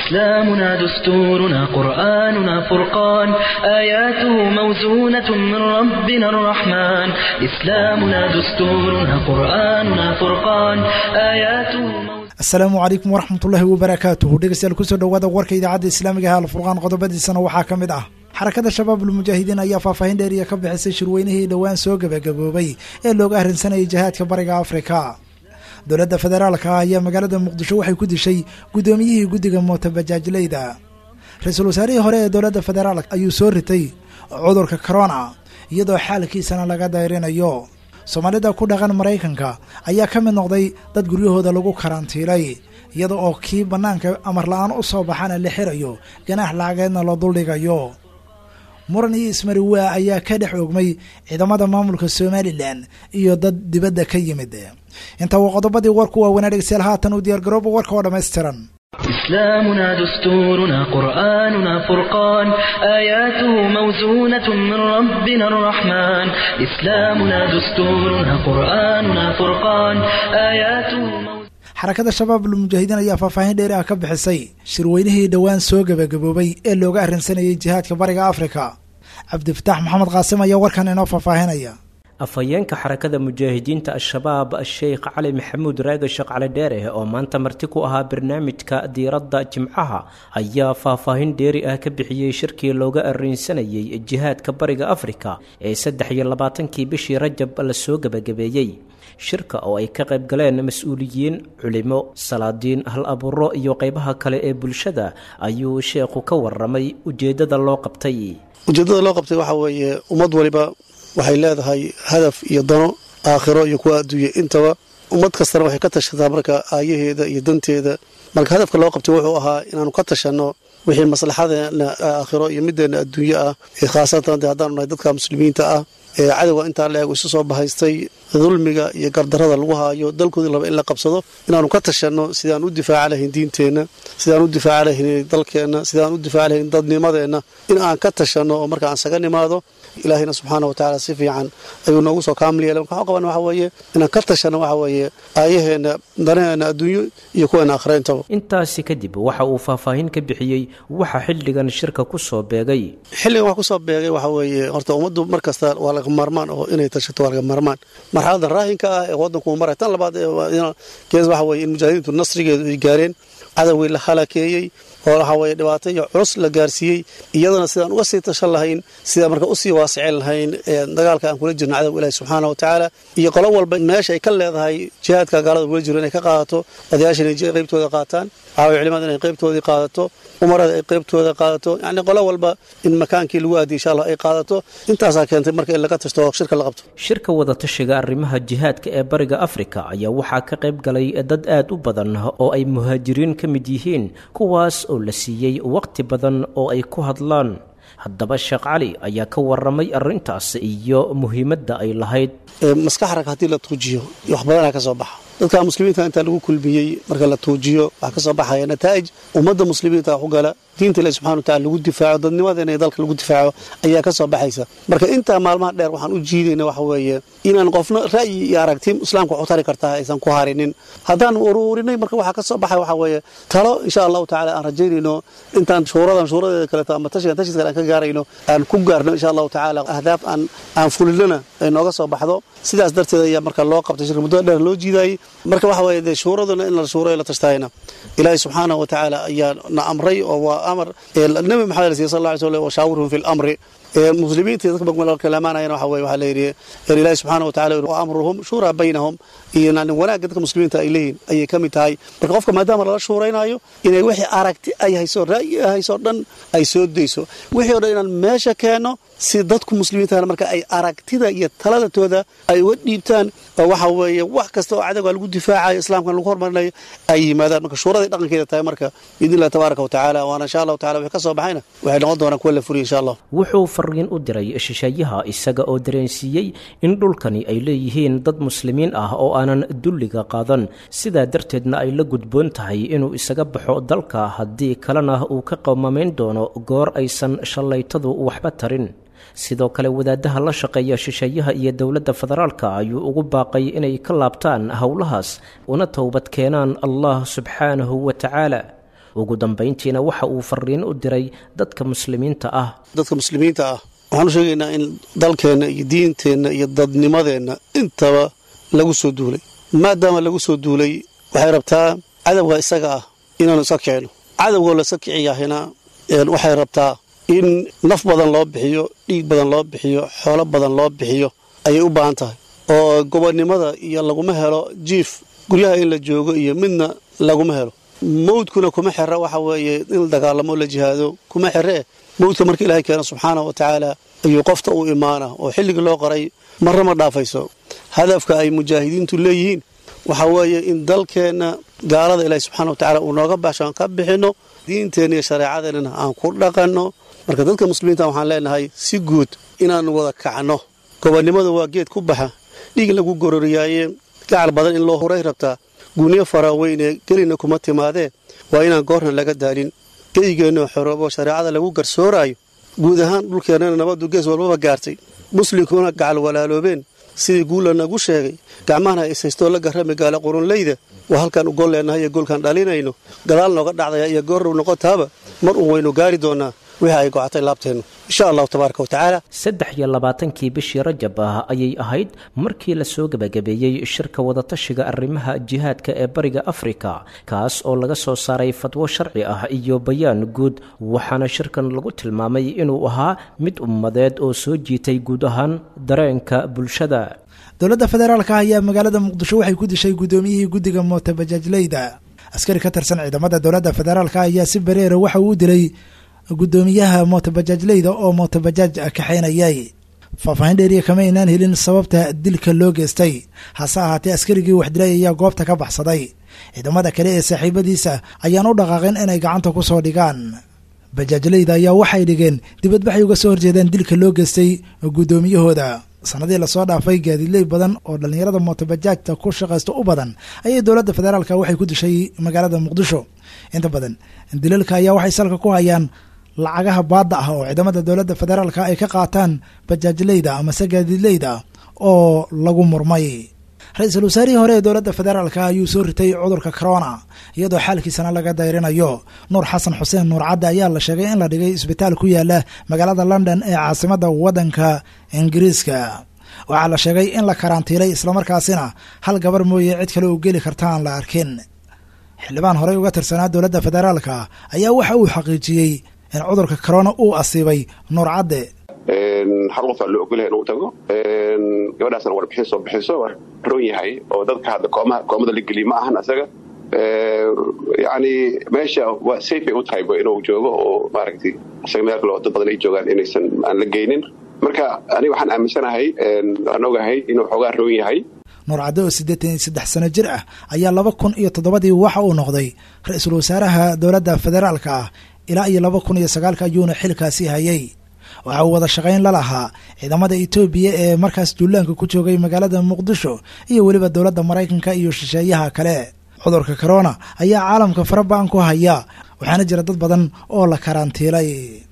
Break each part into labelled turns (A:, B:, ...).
A: إسلامنا دستورنا قرآننا فرقان آياته موزونة من ربنا الرحمن إسلامنا دستورنا قرآننا فرقان آياته موزونة
B: asalaamu calaykum waraxmatullaahi wabarakaatuhu dhegeystayaal kusoo dhowaada warka idaacadda islaamiga ah alfurqaan qodobadiisana waxaa ka mid ah xarakada shabaab ulmujaahidiin ayaa faahfaahin dheeriya ka bixisay shirweynihii dhowaan soo gebagaboobay ee looga arrinsanayay jihaadka bariga afrika dowladda federaalka ah ayaa magaalada muqdisho waxay ku dishay guddoomiyihii guddiga mootabajaajleyda ra-iisul wasaarihii hore ee dowladda federaalk ayuu soo ritay cudurka corona iyadoo xaalkiisana laga dayrinayo soomaalida ku dhaqan maraykanka ayaa ka mid noqday dad guryahooda lagu karantiilay iyada oo kii bannaanka amar la-aan u soo baxana la xirayo ganaax lacageedna la duldhigayo muran iyo ismariwaa ayaa ka dhex oogmay ciidamada maamulka somalilan iyo dad dibadda ka yimid inta uu qodobadii warku waaweynaa dhegeystayaal haatan u diyaargarooba warka oo dhammaystiran
A: إسلامنا دستورنا قرآننا فرقان آياته موزونة من ربنا الرحمن إسلامنا دستورنا قرآننا فرقان آياته موزونة
B: xarakada shabaab ulmujaahidiin ayaa faahfaahin dheeri ah ka bixisay shirweynihii dhowaan soo gebagaboobay ee looga arrinsanayay jihaadka bariga afrika cabdifataax maxamed qaasim ayaa warkan inoo faahfaahinaya
C: afhayeenka xarakada mujaahidiinta al-shabaab sheekh cali maxamuud raage sheekh cali dheere oo maanta marti ku ahaa barnaamijka diiradda jimcaha ayaa faahfaahin dheeri ah ka bixiyey shirkii looga arrinsanayay jihaadka bariga afrika ee saddex iyo labaatankii bishii rajab lasoo gebagabeeyey shirka oo ay ka qayb galeen mas-uuliyiin culimo salaadiin hal abuuro iyo qeybaha kale ee bulshada ayuu sheekhu ka waramay ujeeddada loo qabtay
D: ujeeddada loo qabtay waxaa weeye ummad waliba waxay leedahay hadaf iyo dano aakhiro iyo kuwa adduunya intaba ummad kastana waxay ka tashataa marka aayaheeda iyo danteeda marka hadafka loo qabtay wuxuu ahaa inaanu ka tashanno wixii maslaxadeena aakhiro iyo middeena adduunye ah ee khaasatan de haddaanu nahay dadka muslimiinta ah ee cadowga intaa la eego isu soo bahaystay dulmiga iyo gardarada lagu haayo dalkoodii laba in la qabsado inaanu ka tashanno sidaan u difaaca lahayn diinteenna sidaan u difaaca lahayn dalkeenna sidaan u difaaca lahayn dadnimadeenna in aan ka tashanno oo marka aan saga nimaado ilaahayna subxaana watacaala si fiican ayuu noogu soo kaamil yeelay marka waxaan qaban waxa weeye inaan ka tashanno waxa weeye aayaheenna danaheenna adduunyo iyo kuweena aakhira intaba
C: intaasi kadib waxa uu faahfaahin ka bixiyey waxa xilligan shirka ku soo beegay
D: xilligan wax ku soo beegay waxa weeye horta ummaddu mar kasta waa laga maarmaan oo inay tashato waa laga maarmaan marxalada raahinka ah ee waddanku uu maray tan labaad kees waxa weeye in mujaahidiintu nasrigeedu ay gaareen cadowgii la halakeeyey oo waxa weeye dhibaato iyo culus la gaarsiiyey iyadana sidaan uga sii tashan lahayn sidaan marka usii waasicin lahayn dagaalka aan kula jirno cadowga ilaahi subxaana wa tacaala iyo qolo walba meesha ay ka leedahay jihaadka gaalada kula jiro inay ka qaadato odayaasha inay qaybtooda qaataan waxaway culimada inay qaybtoodii qaadato umarada ay qaybtooda qaadato yacni qolo walba in makaankii lagu aadiy insha allah ay qaadato intaasaa keentay marka in laga tashto oo shirka la qabto
C: shirka wadatashiga arrimaha jihaadka ee bariga afrika ayaa waxaa ka qayb galay dad aad u badan oo ay muhaajiriin ka mid yihiin kuwaas oo la siiyey waqti badan oo ay ku hadlaan haddaba sheekh cali ayaa ka waramay arrintaas iyo muhiimadda ay lahayd
D: maskaxrag haddii la tuujiyo wax badanaa ka soo baxa dadka muslimiinta intaa lagu kulmiyey marka la tuujiyo waxaa ka soo baxaya nataa'ij ummadda muslimiinta ku gala diinta ilahi subxana watacala lagu difaaco dadnimadeena iyo dalka lagu difaaco ayaa ka soo baxaysa marka intaa maalmaha dheer waxaan u jiidayna waxa weeye inaan qofna ra'yi iyo aragti islaamka waxu tari kartaa aysan ku harinin haddaan uruurinay marka waxaa ka soo baxay waxa weeye talo insha allahu tacala aan rajaynayno intaan shuuradan shuuradeeda kaleeto ama tashigan tashiis kale aan ka gaarayno aan ku gaarno insha allahu tacaala ahdaaf aan aan fulinana ay nooga soo baxdo sidaas darteed ayaa marka loo qabtay shirka muddada dheer loo jiidaayey marka waxa weeye dee shuuraduna in la shuurayo la tashtahayna ilaahay subxaanahu wa tacaala ayaa na amray oo waa amar nabi maxamed siy sal lla ly slam washaawirhum fi lamri muslimiinta dadka marka kalamaanayana waxa weye waxaa layidhi ilaahi subxaana wa tacala wa amruhum shuuraa baynahum iyo yani wanaagga dadka muslimiinta ay leeyihin ayay ka mid tahay marka qofka maadaama lala shuuraynaayo inay wixii aragti ay hayso ra'yi ay hayso dhan ay soo dayso wixii o dhan inaan meesha keenno si dadku muslimiintana marka ay aragtida iyo taladatooda ay uga dhiibtaan oo waxa weeye wax kasta oo cadowga lagu difaacayo islaamkan lagu hormarinayo ay yimaadaan marka shuuraday dhaqankeeda tahay marka biidni illahi tabaaraka wa tacaala waana insha allahu tacala wixii ka soo baxayna waxay noqon doonaan kuwa la furiya insha allah
C: wuxuu fariin u diray shisheeyaha isaga oo dareensiiyey in dhulkani ay leeyihiin dad muslimiin ah oo aanan dulliga qaadan sidaa darteedna ay la gudboon tahay inuu isaga baxo dalka haddii kalena uu ka qowmamayn doono goor aysan shallaytadu waxba tarin sidoo kale wadaadaha la shaqeeya shisheeyaha iyo dowladda federaalka ayuu ugu baaqay inay ka laabtaan howlahaas una towbad keenaan allah subxaanahu wa tacaala ugu dambayntiina waxa uu fariin u diray dadka muslimiinta ah
D: dadka muslimiinta ah waxaan u sheegaynaa in dalkeenna iyo diinteenna iyo dadnimadeenna intaba lagu soo duulay maadaama lagu soo duulay waxay rabtaa cadowga isaga ah inaanu iska kicino cadowgoo laiska kiciyahina waxay rabtaa in naf badan loo bixiyo dhiig badan loo bixiyo xoolo badan loo bixiyo ayay u baahan tahay oo gobonnimada iyo laguma helo jiif guryaha in la joogo iyo midna laguma helo mawdkuna kuma xira waxa weeye in la dagaalamo la jihaado kuma xiree mawdka marka ilaahay keena subxaana wa tacaala ayuu qofta u imaana oo xilligii loo qoray marna ma dhaafayso hadafka ay mujaahidiintu leeyihiin waxa weeye in dalkeenna gaalada ilaahay subxana wa tacala uu nooga baxsho aan ka bixinno diinteenna iyo shareecadeennana aan ku dhaqanno marka dadka muslimiinta waxaan leenahay si guud inaannu wada kacno gobonnimada waa geed ku baxa dhiig lagu gororiyaaye gacal badan in loo huray rabtaa guuniyo faraaweyne gelina kuma timaadee waa inaan goorna laga daalin geygeenno xoroobo shareecada lagu garsooraayo guud ahaan dhulkeennana nabaddu gees walbaba gaartay muslimkuna gacal walaaloobeen sidii guulla nagu sheegay gacmahana ishaystoo la garrami gaala qurunleyda waa halkaan u gol leennahay iyo goolkaan dhalinayno gadaal nooga dhacdaya iyo goorrow noqotaaba mar uun waynu gaari doonnaa wixii ay gocatay laabteennu insha allahu tabaaraka wa tacaala
C: saddex iyo labaatankii bishii rajab ah ayay ahayd markii lasoo gebagabeeyey shirka wadatashiga arrimaha jihaadka ee bariga afrika kaas oo laga soo saaray fatwo sharci ah iyo bayaan guud waxaana shirkan lagu tilmaamay inuu ahaa mid ummadeed oo soo jiitay guud ahaan dareenka bulshada
B: dowladda federaalka ayaa magaalada muqdisho waxay ku dishay guddoomiyihii guddiga mootabajaajleyda askari ka tirsan ciidamada dowladda federaalka ayaa si bareera waxa uu dilay guddoomiyaha mootabajaajleyda oo mootabajaaj kaxaynayay faahfaahin dheeriya kama aynaan helin sababta dilka loo geystay hase ahaatee askarigii wax dilay ayaa goobta ka baxsaday ciidamada kale ee saaxiibadiisa ayaan u dhaqaaqin inay gacanta ku soo dhigaan bajaajleyda ayaa waxay dhigeen dibadbaxay uga soo horjeedaan dilka loo geystay guddoomiyahooda sanadii lasoo dhaafay gaadiidley badan oo dhallinyarada mootobajaajta ku shaqaysta u badan ayay dowladda federaalka waxay ku dishay magaalada muqdisho inta badan dilalka ayaa waxay salka ku hayaan lacagaha baadda ah oo ciidamada dowladda federaalka ay ka qaataan bajaajleyda amase gaadiidleyda oo lagu murmay ra-iisul wasaarihii hore ee dowladda federaalka ayuu soo ritay cudurka corona iyadoo xaalkiisana laga dayrinayo nuur xasan xuseen nuur cadde ayaa la sheegay in la dhigay isbitaal ku yaala magaalada london ee caasimada waddanka ingiriiska waxaa la sheegay in la karantiilay islamarkaasina hal gabar mooye cid kale oo geli karta aan la arkin xildhibaan horey uga tirsanaa dowladda federaalka ayaa waxa uu xaqiijiyey in cudurka corona uu asiibay nuur cadde
E: hal qof aa loo ogolyahay inuu tago gabadhaasna warbixin soo bixiso waa roon yahay oo dadka hadda koomada la geliya ma ahan asaga yani meesha waa safe ay u tahay inuu joogo oo maaragtay isaga meel kale oo dad badan ay joogaan inaysan aan la geynin marka aniga waxaan aaminsanahay waan ogahay inuu xoogaa roon yahay
B: nuur cadde oo siddeetan iyo saddex sano jir ah ayaa laba kun iyo toddobadii waxa uu noqday ra-iisul wasaaraha dowladda federaalka ah ilaa iyo laba kun iyo sagaalka ayuuna xilkaasi hayay waxa uu wada shaqayn la lahaa ciidamada etoobiya ee markaas duulaanka ku joogay magaalada muqdisho iyo weliba dowladda maraykanka iyo shisheeyaha kale cudurka corona ayaa caalamka faraba'an ku haya waxaana jira dad badan oo la karantiilay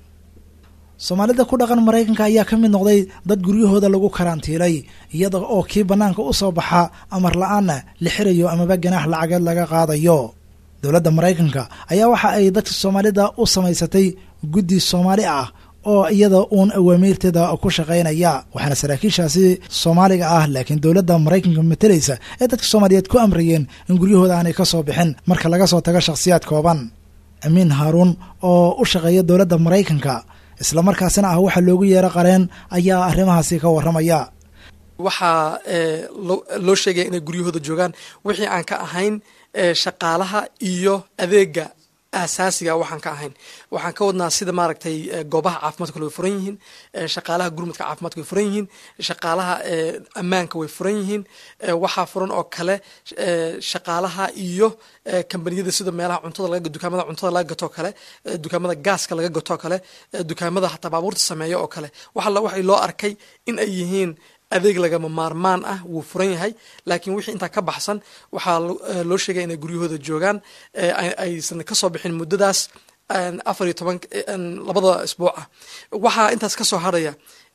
B: soomaalida ku dhaqan maraykanka ayaa ka mid noqday dad guryahooda lagu karantiilay iyada oo kii bannaanka u soo baxa amar la-aanna la xirayo amaba ganaax lacageed laga qaadayo dowladda maraykanka ayaa waxa ay dadka soomaalida u samaysatay guddi soomaali ah oo iyada uun awaamiirteeda ku shaqaynaya waxaana saraakiishaasi soomaaliga ah laakiin dowladda maraykanka matalaysa ee dadka soomaaliyeed ku amrayeen in guryahooda aanay ka soo bixin marka laga soo tago shakhsiyaad kooban amiin haaruun oo u shaqeeya dowladda maraykanka islamarkaasina ah waxa loogu yeero qareen ayaa arrimahaasi ka warramaya
F: waxaa loo sheegaya inay guryahooda joogaan wixii aan ka ahayn shaqaalaha iyo adeega asaasiga waxaan ka ahayn waxaan ka wadnaa sida maaragtay goobaha caafimaadka way furan yihiin shaqaalaha gurmudka caafimaadka way furan yihiin shaqaalaha ammaanka way furan yihiin waxaa furan oo kale shaqaalaha iyo kambaniyada sida meelaha cuntada laga dukaamada cuntada laga gato kale dukaamada gaaska laga gato kale dukaamada hataa baabuurta sameeya oo kale waxa waxay loo arkay in ay yihiin adeeg lagama maarmaan ah wuu furan yahay laakiin wixii intaa ka baxsan waxaa loo sheegaya inay guryahooda joogaan aysan kasoo bixin muddadaas afar iyo toban labada isbuuc ah waxaa intaas ka soo harhaya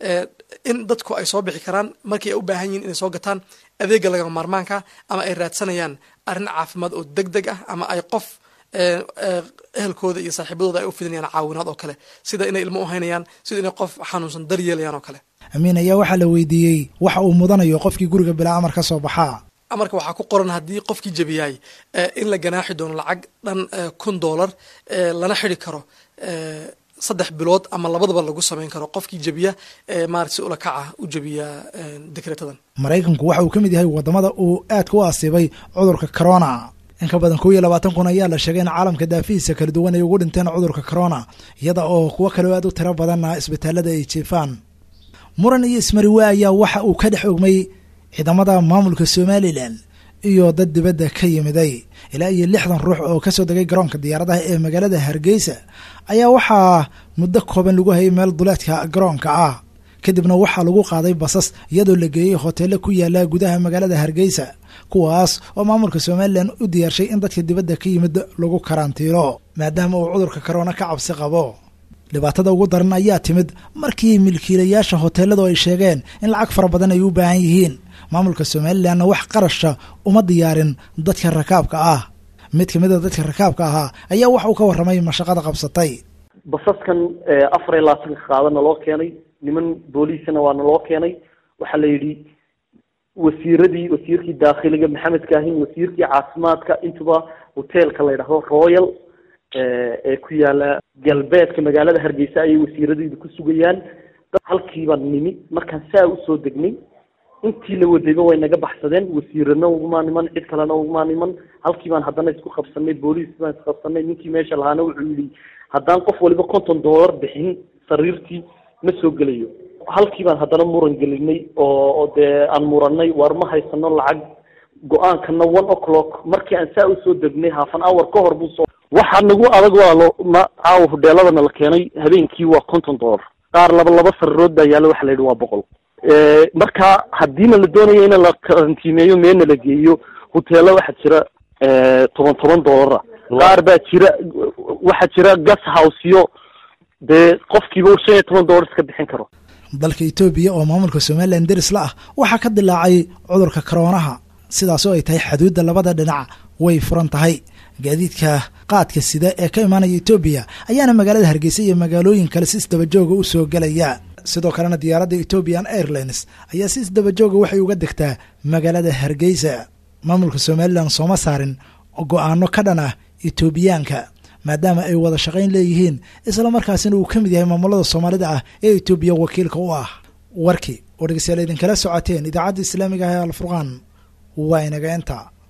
F: in dadku ay soo bixi karaan markii ay u baahan yihin inay soo gataan adeega lagama maarmaanka ama ay raadsanayaan arrin caafimaad oo deg deg ah ama ay qof ehelkooda iyo saaxiibadooda ay u fidinayaan caawinaad oo kale sida inay ilmo u haynayaan sida inay qof xanuunsan daryeelayaan oo kale
B: amiin ayaa waxaa la weydiiyey waxa uu mudanayo qofkii guriga bilaa amar ka soo baxaa
F: amarka waxaa ku qoran haddii qofkii jebiyay in la ganaaxi doono lacag dhan kun dollar lana xidi karo saddex bilood ama labadaba lagu samayn karo qofkii jebiya maarata si ula kaca u jebiya dekreetadan
B: maraykanku waxa uu ka mid yahay wadamada uu aadka u asiibay cudurka corona in ka badan kow iyo labaatan kun ayaa la sheegay in caalamka daafihiisa kala duwan ay ugu dhinteen cudurka corona iyada oo kuwo kaleo aad u tiro badanna isbitaalada ay jiifaan muran iyo ismariwe ayaa waxa uu ka dhex ogmay ciidamada maamulka somalilan iyo dad dibadda ka yimiday ilaa iyo lixdan ruux oo kasoo degay garoonka diyaaradaha ee magaalada hargeysa ayaa waxaa muddo kooban lagu hayay meel duleedka garoonka ah kadibna waxaa lagu qaaday basas iyadoo la geeyey hoteelo ku yaala gudaha magaalada hargeysa kuwaas oo maamulka somalilan u diyaarshay in dadka dibadda ka yimid lagu karantiilo maadaama uu cudurka korona ka cabsi qabo dhibaatada ugu daran ayaa timid markii milkiilayaasha hoteeladu ay sheegeen in lacag fara badan ay u baahan yihiin maamulka somalilanna wax qarasha uma diyaarin dadka rakaabka ah mid kamid a dadka rakaabka ahaa ayaa wax uu ka warramay mashaqada qabsatay
G: basaskan afar iyo labaatanka qaadana loo keenay niman booliisana waana loo keenay waxaa la yidhi wasiiradii wasiirkii daakhiliga maxamed kaahin wasiirkii caafimaadka intuba hoteelka la yidhahdo royal ee ku yaala galbeedka magaalada hargeysa ayay wasiiradeedu ku sugayaan halkiibaan nimi markaan saa usoo degnay intii la wadayba way naga baxsadeen wasiirana uguma niman cid kalena uguma niman halkii baan haddana isku qabsanay booliis baan isqabsanay ninkii meesha lahaana wuxuu yidhi haddaan qof waliba konton dollar bixin sariirtii ma soo gelayo halkii baan haddana muran gelinay oo oo dee aan muranay war ma haysano lacag go-aankana one o'clock markii aan saa usoo degnay half an hour ka hor buu soo waxaa nagu adag waalo ma caawa hudheeladana la keenay habeenkii waa konton dollar qaar laba laba sariirood baa yaalla waxa la yidhi waa boqol marka haddiina la doonayo in la karantiimeeyo meelna la geeyo hoteelo waxaa jira toban toban dollara qaar baa jira waxaa jira gas houseyo dee qofkiiba shan iyo toban dollar iska bixin karo
B: dalka etoobiya oo maamulka somalilan deris la ah waxaa ka dilaacay cudurka koroonaha sidaas oo ay tahay xaduudda labada dhinac way furan tahay gaadiidka qaadka sida ee ka imaanaya etoobiya ayaana magaalada hargeysa iyo magaalooyin kale si isdabajooga u soo gelaya sidoo kalena diyaaradda ethiopian airlines ayaa si isdabajooga waxay uga degtaa magaalada hargeysa maamulka somalilan sooma saarin go-aano ka dhan ah etoobiyaanka maadaama ay wada shaqayn leeyihiin islamarkaasina uu ka mid yahay maamulada soomaalida ah ee etoobiya wakiilka u ah warkii oo dhegeystayaal idinkala socoteen idaacadda islaamiga ah ee alfurqaan waa inaga inta